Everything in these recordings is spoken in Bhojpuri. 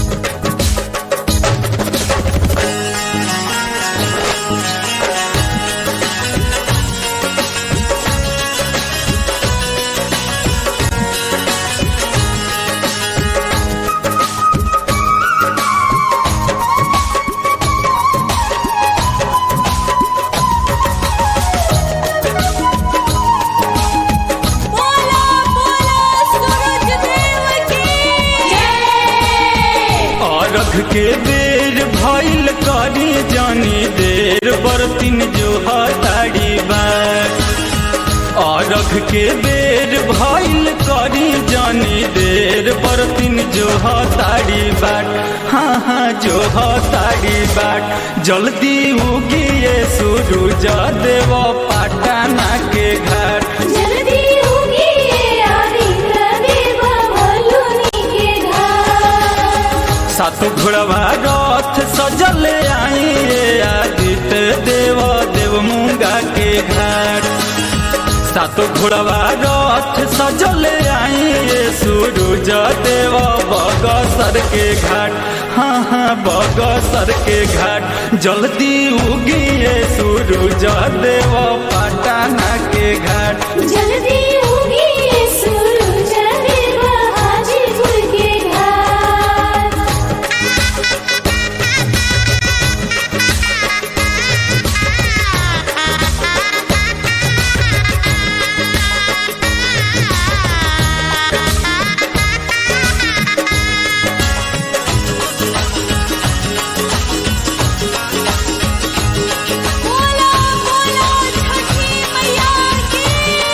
बोला बोला सूरज देव की जय अरघ के बेर भइल करी जानी देर बरतिन जो हताड़ी बार अरघ के बेर भइल करी जानी देर बरतिन जो हताड़ी बाट हाँ हाँ जो हताड़ी बाट जल्दी उगिए सूरज देव पाटना के घाट जल्दी होगी आदित्य देव भोलुनी के घर सातो घोड़वा रथ सजल आई आदित्य देव देव मुंगा के घाट सातो घोड़वा रथ सजल आई सूरज देव बगसर के घाट हाँ हाँ बगसर के घाट जल्दी उगिए सूरज देव पटना के घाट जल्दी होगी सूरज देव हाजीपुर के घर बोला बोला छठी मैया की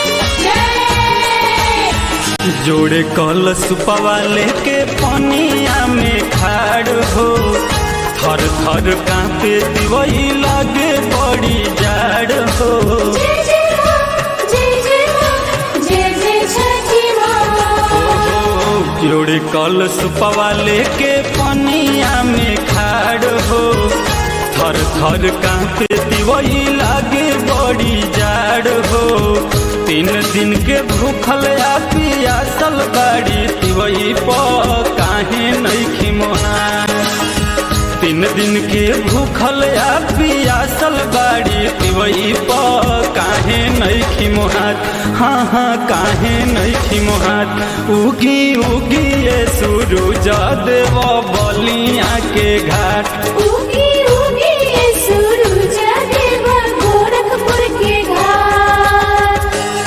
जय जोड़े कलश पवाले के पनिया में खाड़ हो थर थर कांपे दिवई लागे बड़ी जाड़ हो जय जय माँ जय जय माँ जय जय छठी माँ जोड़े कलश पवाले के पनिया में खाड़ हो थर थर कांपे दिवई लागे बड़ी जाड़ हो तीन दिन के भूखल आ पियासल बाड़ी तिवई प काहे नहीं मोहा तीन दिन के भूखल आ पियासल बाड़ी पिवई प काहे नहीं मोहात हाँ हाँ काहे नहीं मोहात उगी उगी ये सूरज देव बलिया के घाट उगी उगी सूरज देव गोरखपुर के घाट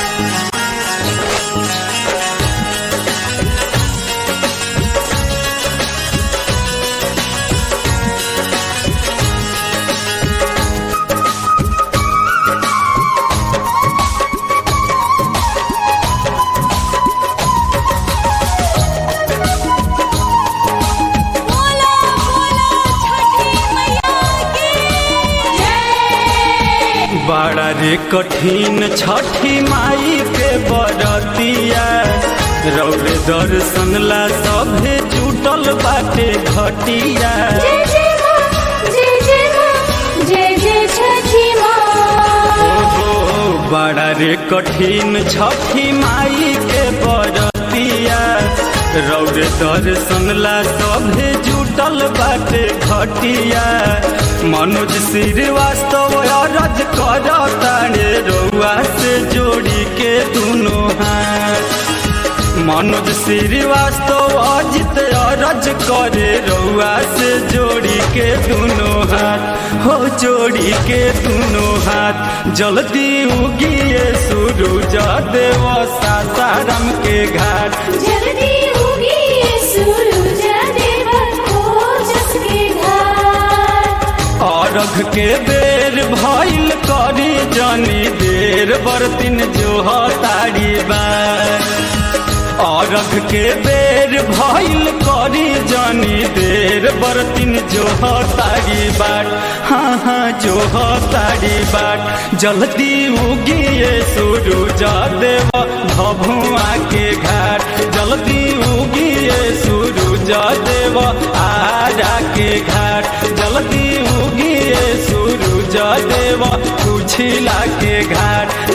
बोला बोला छठी मैया की जय बड़ा रे कठिन छठी माई के बरतिया रौरे दर्शन ला सभे जुटल बाटे घटिया जय जय माँ जय जय माँ जय जय छठी माँ ओहो बड़ा रे कठिन छठी माई के बरतिया रौरे दर्शन ला सभे जुटल बाटे घटिया मनोज श्रीवास्तव अरज कर तारे रउआ से जोड़ी के दुनो हाथ मनोज श्रीवास्तव अजित अरज करे रउआ से जोड़ी के दुनो हाथ हो जोड़ी के दुनो हाथ जल्दी उगिए सूरज देव सासाराम के घाट जल्दी होगी सूरज देव खोजस के घाट अरघ के बेर भइल करी जानी देर बरतिन जो तारी बार अरघ के बेर भइल करी जानी देर बरतिन जो तारी बाट हाँ हाँ जो तारी बाट जल्दी उगिए सूरज देव भभुआ के घाट जल्दी उगिए सूरज देव आरा के घाट जल्दी उगिए सूरज देव कुछिला के घाट